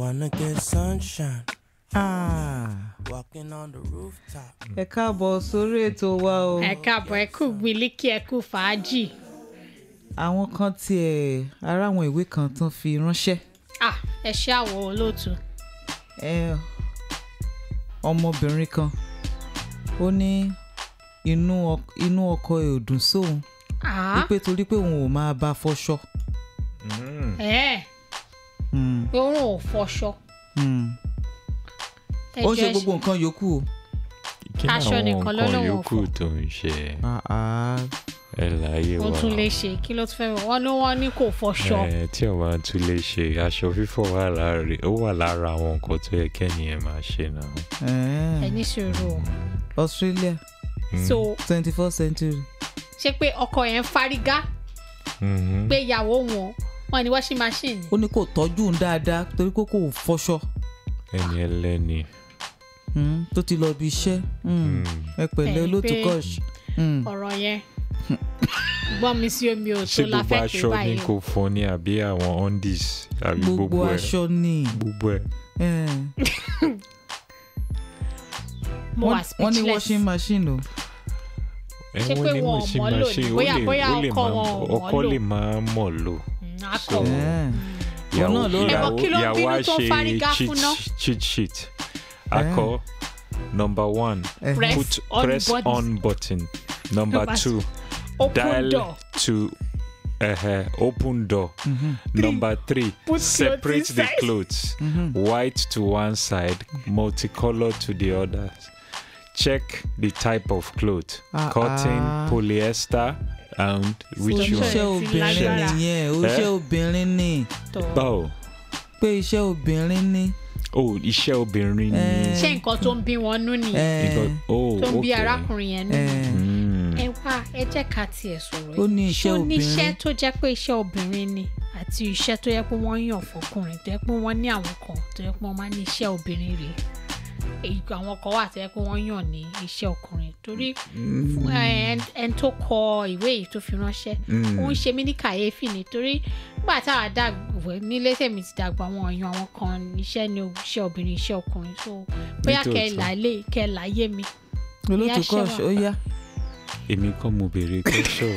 wanna get sunshine, Ah, walking on the rooftop. ẹ káàbọ̀ sórí ètò wa o ẹ káàbọ̀ ẹ kú gbilíkì ẹ kú fàájì àwọn kan tiẹ̀ ara àwọn ìwé kan tán fi ránṣẹ́ ah ẹ ṣe àwọ̀ olóòtú ẹ ọmọbìnrin kan ó ní inú ọk- inú ọkọ ẹ̀ ò dùn sóun ah wípé torí pé òun ò máa bá fọṣọ ẹ Mm, pé òun ò fọṣọ mm. ẹ ó ń ṣe jẹ́ gbogbo nǹkan yòókù o kí ni Aṣọ àwọn nìkan ló nǹkan lóun ò yòókù fọ. tó ń ṣe Ah, ah. ẹ láyé ó wa tún lè ṣe kí ló tún fẹ́ wọ̀ wọ́n ní wọ́n ní kò fọṣọ ẹ tí o máa tún lè ṣe aṣọ fífọ̀ wà lára ó wà lára àwọn nǹkan tó yẹ kẹ́niyẹn máa ṣe náà. Eh, ẹ ní sùúrù o Australia Mm. so twenty first century ṣé pé ọkọ yẹn fárígá Mhm. pé ìyàwó wọn wọn ní washing machine ó ní kò tọ́jú òun dáadáa torí pé kò fọṣọ ẹni ẹlẹ́ni. Mm, tó ti lọ bí iṣẹ́ Mm, Mm. ẹ pẹ̀lẹ́ Ẹni olóòtú pé- kọ́ọ̀ṣì Mm. ọ̀rọ̀ yẹn gbọ́n mi sí omi ò tó ṣé la gbogbo fẹ́ pé aṣọ ni báyìí kò fọ ni àbí àwọn undies àbí gbogbo gbogbo ẹ aṣọ ni gbogbo ẹ. Eh, mo wà wọ́n wọ́n ní speechless washing machine o ẹ Ṣé wọ́n pé ní wọn ò machine mọ̀ lò ní? machine, ó Bóyá- lè- bóyá ó lè ọkọ máa- wọn ò mọ̀ ọkọ lò. lè máa mọ̀ lò. Mm, akọ So- Eh, ìyàwó náà ló rà. Ẹ mọ̀ kí ló ń ìyàwó bínú á tó ṣe fárígá cheat- fún ná? cheat sheet akọ number one eh, Press put on press button. on button number Number two open dial door to uh, open door mhm, number three Put clothes separate the inside. clothes mhm. white to one side multicolor to the other check the type of cloth Ah, cotton ah. polyester and which Sure. one iṣẹ́ ti obìnrin lágbára. nìyẹn o iṣẹ́ obìnrin ni tó báwo pé iṣẹ́ obìnrin ni oh iṣẹ́ obìnrin ni Eh. ṣé nǹkan tó ń bí wọn nú nìyẹn Eh, Nǹkan- oh tó ń bí okay. arákùnrin yẹn nú eh, Mm. ẹ wá ẹ jẹ́ ká tiẹ̀ sọ̀rọ̀ Ó ní yìí. iṣẹ́ ṣó ní iṣẹ́ obìnrin. tó jẹ́ pé iṣẹ́ obìnrin ni àti iṣẹ́ tó yẹ pé wọ́n yàn fọkùnrin tó yẹ pé wọ́n ní àwọn kan tó yẹ pé wọ́n máa ní iṣẹ́ obìnrin rèé èyí àwọn kan wà tó yẹ pé wọ́n yàn ní iṣẹ́ ọkùnrin torí fún, eh, ẹn- ẹni tó kọ ìwé yìí tó fi ránṣẹ́ Mm. ó ń ṣe mí ní kàyéfì nítorí nígbà táwa dàgbà nílé tèmi ti dàgbà àwọn èèyàn àwọn kan iṣẹ́ ni iṣẹ́ obìnrin iṣẹ́ ọkùnrin so bóyá kẹ́ ẹ Nítòótọ́. là á lè kẹ́ ẹ là á yé mi. olóòtú Ìyá ṣe kọ́ọ̀ṣì wà. ó yá èmi kọ́ mo béèrè kọ́ṣọ́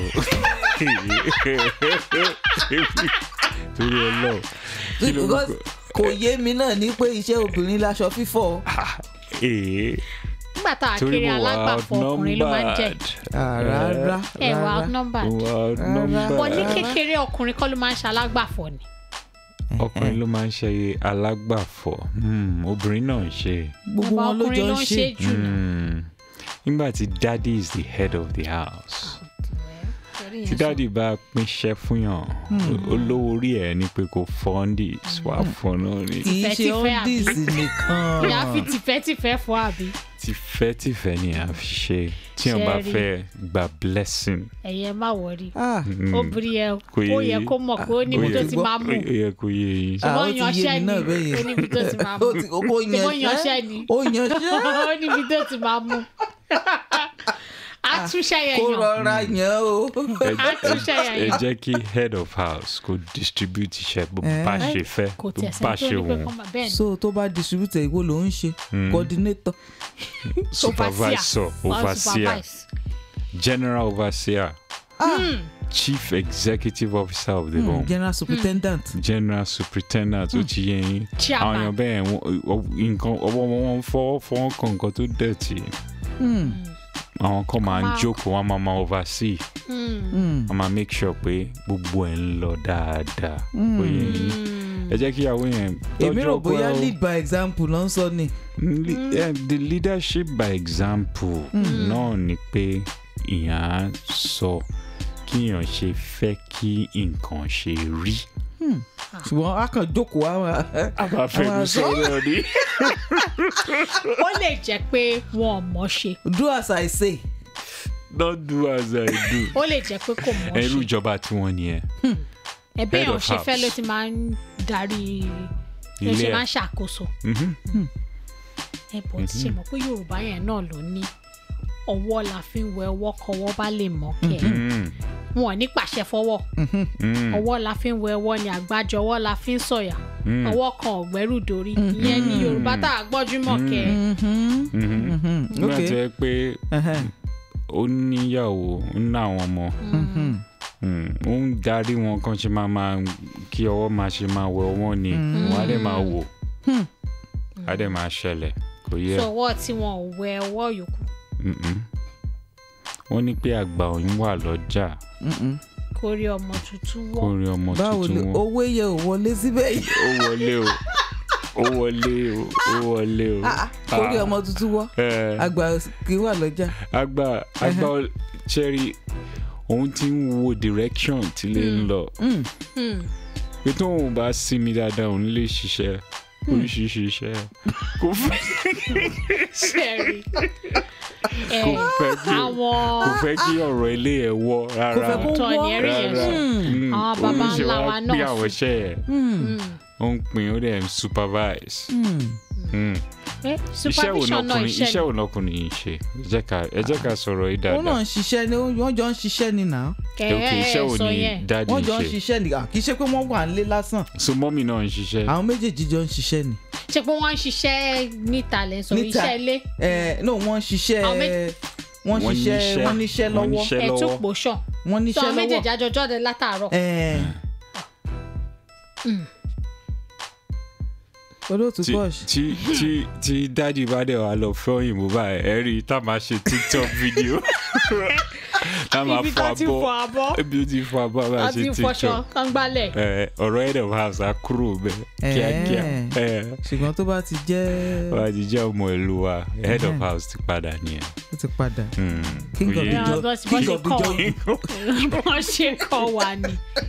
torí ọlọ́ọ̀ kí ló ń Because kò yé mi náà ní pé iṣẹ́ obìnrin láṣọ fífọ̀ ee nígbà táwa torí kéré mo wà alágbàfọ̀ ọkùnrin ló máa ń jẹ́ outnumbered Ah, rárá ẹ wà rárá outnumbered mo wà wọ́n ní outnumbered kékeré ọkùnrin kọ́ ló máa ń ṣe alágbàfọ̀ ni ọkùnrin ló máa ń ṣe alágbàfọ̀ Hmm, obìnrin náà ń ṣe gbogbo Bàbá wọn ló jọ ọkùnrin ń ló ń ṣe ṣe jù náà. Hmm. nígbà tí daddy is the head of the house tí daddy bá pínṣẹ́ fún yàn olówó orí ẹ̀ ni pé kò fọ́ndis wà fún náà ni kì í ṣe Tìfẹ́tìfẹ́ àbí? ọ́ndìs nìkan ìyá fi tìfẹ́tìfẹ́ fọ́ àbí tìfẹ́tìfẹ́ ni a fi ṣe tí wọ́n bá Ṣẹ́rí. fẹ́ gba blessing ẹ̀yẹ má wọrí Ah, Hmm. obìnrin yẹn Kò yé ó yẹ yín. kó mọ̀ pé ó níbi Ó tó yẹ- ti máa mú ó yẹ kó yé yín Ah, ó ṣùgbọ́n ti yé yanṣẹ́ mi ni náà bẹ́ẹ̀ yẹn. ó níbi tó ti máa mú ó ti ó ṣùgbọ́n yanṣẹ́ yanṣẹ́ ni ó yanṣẹ́ ó níbi tó ti máa mú àtúnṣe yẹn kó yàn rọra yàn o. ẹ ẹ- Àtúnṣe yẹn ẹ yàn. jẹ́ kí head of house kó distribute iṣẹ́ bó Eh. bá ṣe fẹ́ kò bó tiẹ̀ bá sẹ́ni tó ṣe ní pé wù kọ́ máa bẹ́ẹ̀ ni so tó bá distributor ìwo ló ń ṣe Mm. coordinator supervisor Wọ́n overseer supervise. general overseer ah chief executive officer of the mm, home general superintendent general superintendent ó ti yẹ yín àwọn Chairman. èèyàn bẹ́ẹ̀ wọ́n- ọ- nǹkan ọwọ́ wọn fọwọ́ fọwọ́ kan nǹkan tó dẹ̀tì Mm, àwọn kan máa ń máa- jókòó wọn máa máa oversee Mm. mm, wọn máa make sure pé gbogbo ẹ̀ ń lọ dáadáa Mm. ó yẹ yín Mm. ẹ jẹ́ kí ìyàwó yẹn èmi tọ́jú rò ọkọ bóyá ẹ o. lead by example ló ń sọ ni Le- eh, the leadership by example náà ni pé ìyàn á sọ kíyàn ṣe fẹ́ kí nǹkan ṣe rí. ṣùgbọ́n a kàn jókòó àwọn àbáfẹ́nu sọ̀rọ̀ ni. ó lè jẹ́ pé wọn ò mọ̀ ṣe do as i say don't do as I do. ó lè jẹ́ pé kò mọ̀ ẹrú ṣe ìjọba tí wọ́n ní ẹ. ẹbí head èèyàn of ṣe fẹ́ house. ló ti máa ń darí ló Ilé ṣe ẹ̀. máa ń ṣàkóso Mhm. ẹ bọ̀ tí ṣe mọ̀ pé yorùbá yẹn náà ló ní ọwọ́ la fi ń wẹ ọwọ́ kọwọ́ bá lè mọ̀ kẹ́ Mm. wọn ò ní pàṣẹ fọwọ́ Mm. ọwọ́ la fi ń wẹ ọwọ́ ni àgbájọ ọwọ́ la fi ń sọ̀yà Mm. ọwọ́ kan ọ̀gbẹ́rù dórí ìyẹn ní yorùbá tá a gbọ́júmọ̀ kẹ́ Mhm, Mhm. mhm, nígbà ok. tó yẹ pé Ẹhẹ́n, ó níyàwó ó ní àwọn ọmọ mhm, Mm, ó ń darí wọn kan ṣe máa máa kí ọwọ́ máa ṣe máa wẹ ọwọ́ ni wọ́n á dẹ̀ máa wò Hmm. á dẹ̀ máa ṣẹlẹ̀ kò yẹ. sọwọ́ tí wọn ò wẹ ọwọ́ yòókù Mm-mm. wọ́n ní pé àgbà òyìn wà lọ́jà mhm. kórí ọmọ tuntun kó wọ́ rí ọmọ báwo ni tuntun wọn. owó yẹ ò wọlé síbẹ̀ yìí ó wọlé o ó wọlé o ó wọlé o. Ah, ah, orí ọmọ tuntun wọ́ Eh, àgbà kì í wà lọ́jà àgbà àgbà cherry òun ti ń wo direction tí lè ń lọ Mm, Hmm. pé tóun bá sinmi dáadáa òun lè ṣiṣẹ́ oríṣiríṣi iṣẹ́ kò fẹ́ ṣẹ́rí kò fẹ́ kí àwọn kò fẹ́ kí ọ̀rọ̀ ilé ẹ̀ wọ́ kò rárá fẹ́ kó Tọ́ ni wọ́ ẹ̀rí yẹn rárá sọ. Mm, Àwọn baba òun ṣe ńlá wá wa pín náà àwọn iṣẹ́ ẹ̀ Mm, ó ń pín ó dẹ̀ ń supervise. mm. Mm. Eh, iṣẹ́ wo supervision náà lọkùnrin iṣẹ́ iṣẹ́ wo lọkùnrin yìí ṣe ẹ jẹ́ ká ẹ jẹ́ ká sọ̀rọ̀ yìí ó náà dáadáa ń ṣiṣẹ́ ni wọ́n jọ ń ṣiṣẹ́ ni nà kẹ́ ok iṣẹ́ wo sọ ni yẹn dáàdi wọ́n ń jọ ń ṣe ṣiṣẹ́ ni ah, kì í ṣe pé wọ́n wà nílé lásán so mọ́mì náà ń ṣiṣẹ́ àwọn méjèèjì jọ ń ṣiṣẹ́ ni ṣe pé wọ́n ń ṣiṣẹ́ níta lẹ́ sọ Níta. iṣẹ́ ilé Eh, no wọ́n ń ṣiṣẹ́ Àwọn méjì- wọ́n Wọ́n ṣiṣẹ́ níṣẹ́- wọ́n níṣẹ́ wọ́n lọ́wọ́ níṣẹ́ ẹ̀tún lọ́wọ́. pòṣọ̀ wọ́n sọ níṣẹ́ àwọn méjèèjì lọ́wọ́ àjọjọ́ de látàárọ̀ Eh, olóòtú tí Bosch tí tí tí dáàdi bá dẹ̀ wá lọ fẹ́ òyìnbó báyìí ẹ rí i tá a máa ṣe tiktok video tá a máa ibi fọ tá ti fọ abọ́ abọ́ ibi ó ti fọ abọ́ a máa àti ṣe fọṣọ tiktok kan gbálẹ̀ ẹ ọ̀rọ̀ head of house á kúrò bẹ́ẹ̀ kíákíá ẹ ṣùgbọ́n tó bá ti jẹ́ wọ́n á ti jẹ́ ọmọ ìlú wa head of Mhm. house ti padà nìyẹn. ó ti padà Mm, King kò of yé the Yeah, jo- bọ́s- king bọ́s of the ṣe jo- kọ́ wọ́n ṣe kọ́ wa ni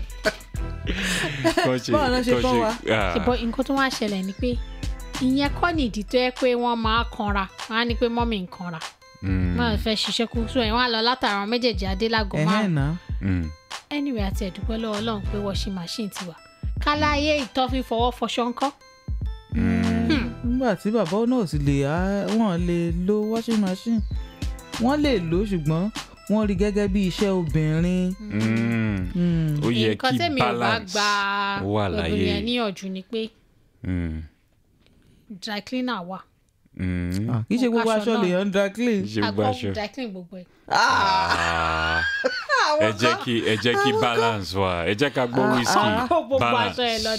kọ́ ṣe Báwo ló ṣe kọ́ kọ́ ṣe- wa? ah, ṣùgbọ́n nǹkan tó wá ṣẹlẹ̀ ni pé ìyẹn kọ́ ni ìdí tó yẹ pé wọ́n máa kanra wọ́n á ní pé mọ́mì ń kanra mm, wọ́n fẹ́ ṣiṣẹ́ kú so ẹ̀ wọ́n á lọ látara àwọn méjèèjì adélágò ẹ̀hẹ́n márùn náà mm. anyway àti ẹ̀dúpẹ́ lọ́wọ́ ọlọ́run pé washing machine ti wà káláyé ìtọ́fin fọwọ́ fọṣọ ńkọ́ nígbà tí bàbá náà sì lè á- wọ́n lè lo washing machine wọ́n lè lò ó ṣùgbọ́n wọ́n rí gẹ́gẹ́ bí iṣẹ́ obìnrin Mm. Mm. ó yẹ nǹkan kí tẹ́mi ò bá balance gba wà obìnrin yẹn láyé. níyànjú ni pé Mm, dry cleaner wà mm. Ah, kì í ṣe gbogbo Aṣọ aṣọ náà. lèèyàn ń dry clean ṣe gbogbo àgbọ̀ aṣọ. dry clean gbogbo ẹ̀ Ah, ẹ jẹ́ kí ẹ jẹ́ kí balance wà ẹ jẹ́ ká gbọ́ whisky kó gbogbo balance. aṣọ ẹ̀ lọ